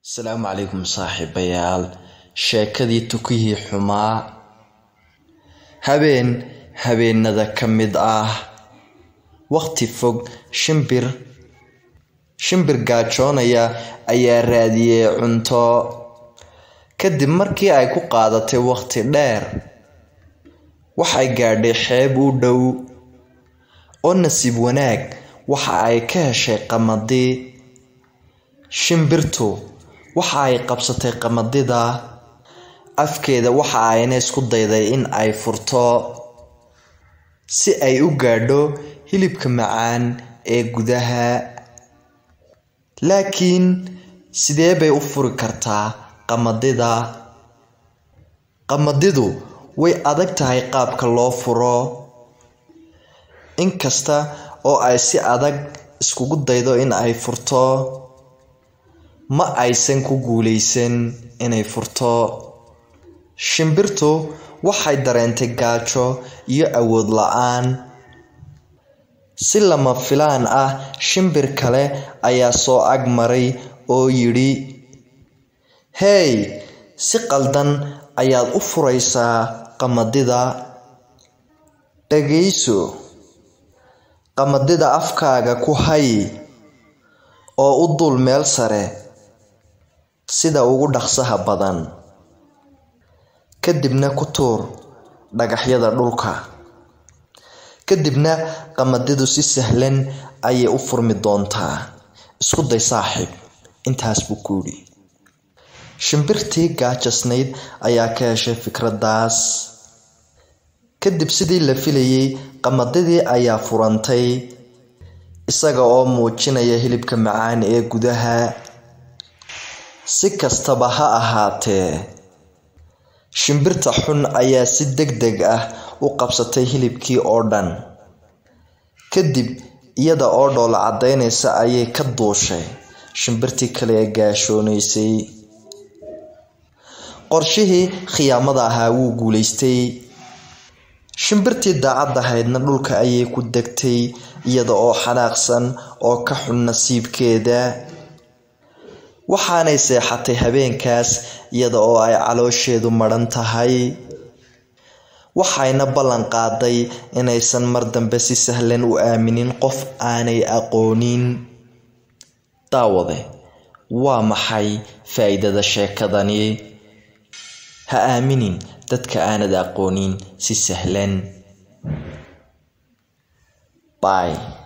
asalaamu calaykum saaxiibayaal sheekadii tukihii xumaa habeen habeenada ka mid ah waqti fog shimbir shimbir gaajoonaya ayaa raadiyey cunto kadib markii ay ku qaadatay waqti dheer waxay gaadhay xeeb u dhow oo nasiib wanaag waxa ay ka heshay qamadi shimbirtu waxa ay qabsatay qamadida afkeeda waxa ayna isku dayday in ay furto si ay u gaadho hilibka macaan ee gudaha laakiin sidee bay u furi kartaa qamadida qamadidu way adag tahay qaabka loo furo inkasta oo ay si adag iskugu daydo in ay furto ma aysan ku guuleysan inay furto shimbirtu waxay dareentay gaajo iyo awood la-aan si lama filaan ah shimbir kale ayaa soo ag maray oo yidhi hey si qaldan ayaad u furaysaa qamadida dhagayso qamadida afkaaga ku hay oo u dul meel sare sida ugu dhaqsaha badan kadibna ku tuur dhagaxyada dhulka kadibna qamadidu si sahlan ayay u furmi doontaa isku day saaxiib intaas buu ku yidhi shimbirtii gaajasnayd ayaa ka heshay fikraddaas kadib sidii la filayay qamadidii ayaa furantay isaga oo muujinaya hilibka macaan ee gudaha si kastaba ha ahaatee shimbirta xun ayaa si deg deg ah u qabsatay hilibkii oo dhan kadib iyada oo dhoola caddaynaysa ayay ka duushay shimbirtii kale ee gaashoonaysay qorshihii khiyaamada ahaa wuu guulaystay shimbirtii daacad ahaydna dhulka ayay ku degtay iyada oo xanaaqsan oo ka xun nasiibkeeda waxaanay seexatay habeenkaas iyada oo ay caloosheedu madhan tahay waxayna ballan qaaday inaysan mar dambe si sahlan u aaminin qof aanay aqoonin daawade waa maxay faa-iidada sheekadani ha aaminin dadka aanad aqoonin si sahlan by